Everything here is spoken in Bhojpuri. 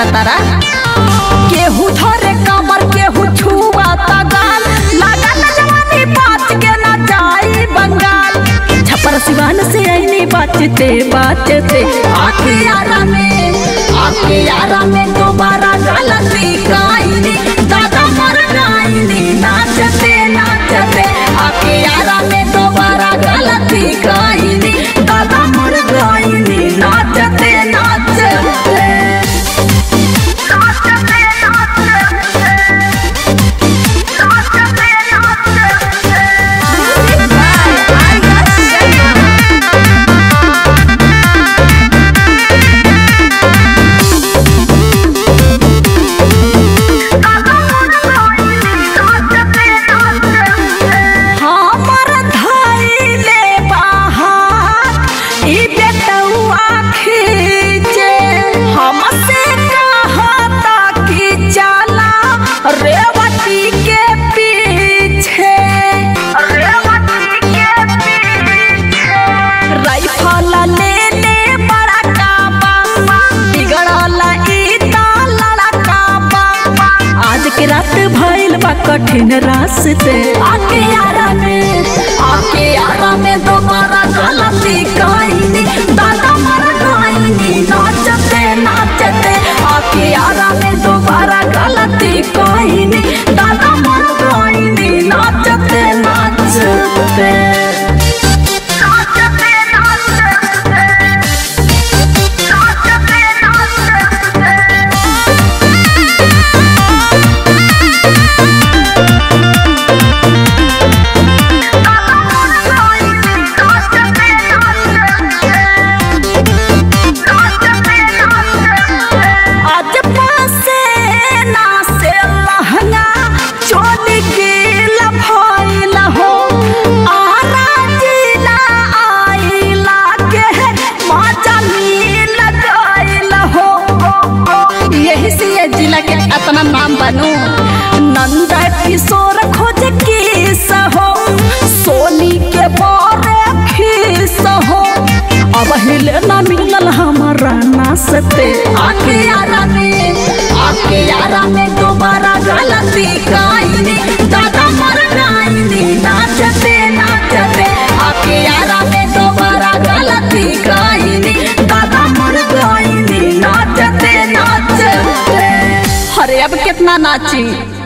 तारा केहू धरे कमर केहू छुआ तगाल लगा न जवानी बात के न जाई बंगाल छपर सिवान से आईनी बाचते बाचते आके यारा में आके यारा में दोबारा गलती काईनी दादा मर गाईनी नाचते नाचते आके यारा में दोबारा गलती काईनी दादा मर गाईनी नाचते नाचते नाचते हमर धइले बाहर ई बेटौआ खींचे हमसे कहता कि चला रेवती के पीछे रेवती के पीछे राइफल ले ले बड़ा काबा बिगड़ल ई ता लड़का बा आज के रात भइल बा कठिन रास्ते आके यारा में आके यारा में दोबारा गलती कईनी दादा मर गईनी नाचते नाचते आके यारा में दोबारा गलती कईनी दादा मर गईनी नाचते नाचते नाचते नाचते नाचते नाचते आज पासे ना से लहंगा चोली गिल भइल हो आरा जिला आइला के मजा मिल गइल हो यही से ये जिला के अपना नाम बनू नंद किशोर खोज किस हो सोनी के बारे खीस हो अब हिले ना मिलल हमारा नाचते आके यारा में आके यारा में दोबारा गलती काईनी दादा मर गाईनी नाचते नाचते आके यारा में दोबारा गलती काईनी दादा मर गाईनी नाचते नाचते अरे अब कितना नाची